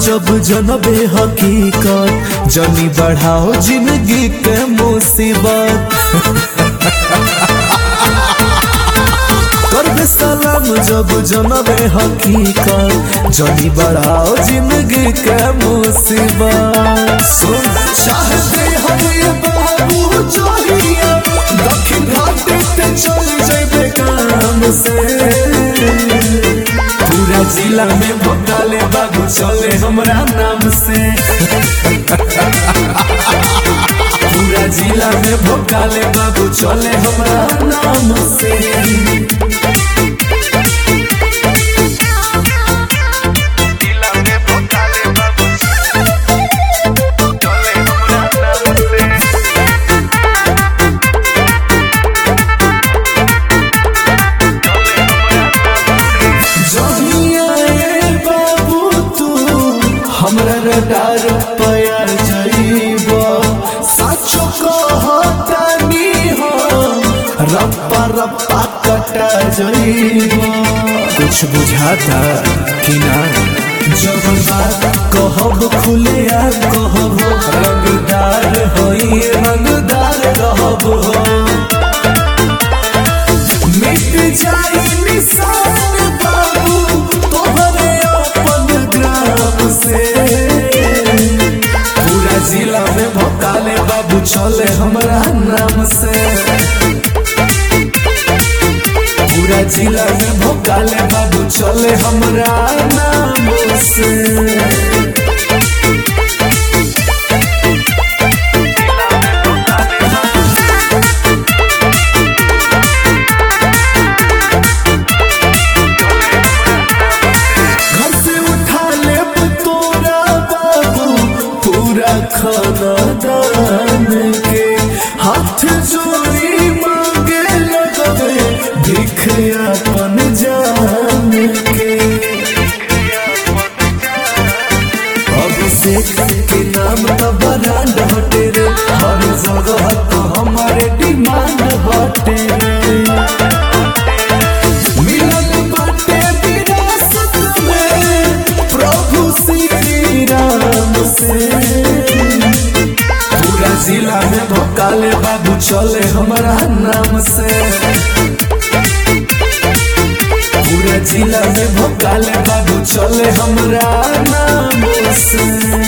जब जनबे हकीकत जनी बढ़ाओ जिंदगी के मुसीबत करबे सलाम जब जनबे हकीकत जनी बढ़ाओ जिंदगी के मुसीबत सुन चाहते हम ये बाबू चोरिया दक्षिण घाटे ते चल जेबे काम से पूरा जिला में भोकाले बाबू चले हमरा नाम से पूरा जिला में भोकाले बाबू चले हमरा नाम से जिला में भोकाले बाबू चले हमरा नाम से चले हमरा नाम से जहिया ए बाबू तू हमरा रडार पया जाइब साचो कहतानी हम रप्पा रप्पा कटा जाइब कुछ बुझाता कि ना जब बात कहब खुले आ कहब रंगदार होई रंगदार रहब हो मिट जाई निशान बाबू तोहरे अपन ग्राम से पूरा जिला में भोकाले बाबू चले हमरा नाम से पूरा जिला में भोकाले बाबू चले हमरा नाम से घर से उठा ले तोरा बाबू पूरा खानदान के हाथ जोड़ी मांगे लगवे भिख अपन जान के अभिषेक के नाम तो ब्रांड हटे रे हर जगह तो हमारे डिमांड हटे रे मिलन बाटे विरासत में प्रभु श्री राम से पूरा जिला में भोकाले बाबू चले हमारा नाम से पूरा जिला में भोकाले बाबू चले हमरा नाम से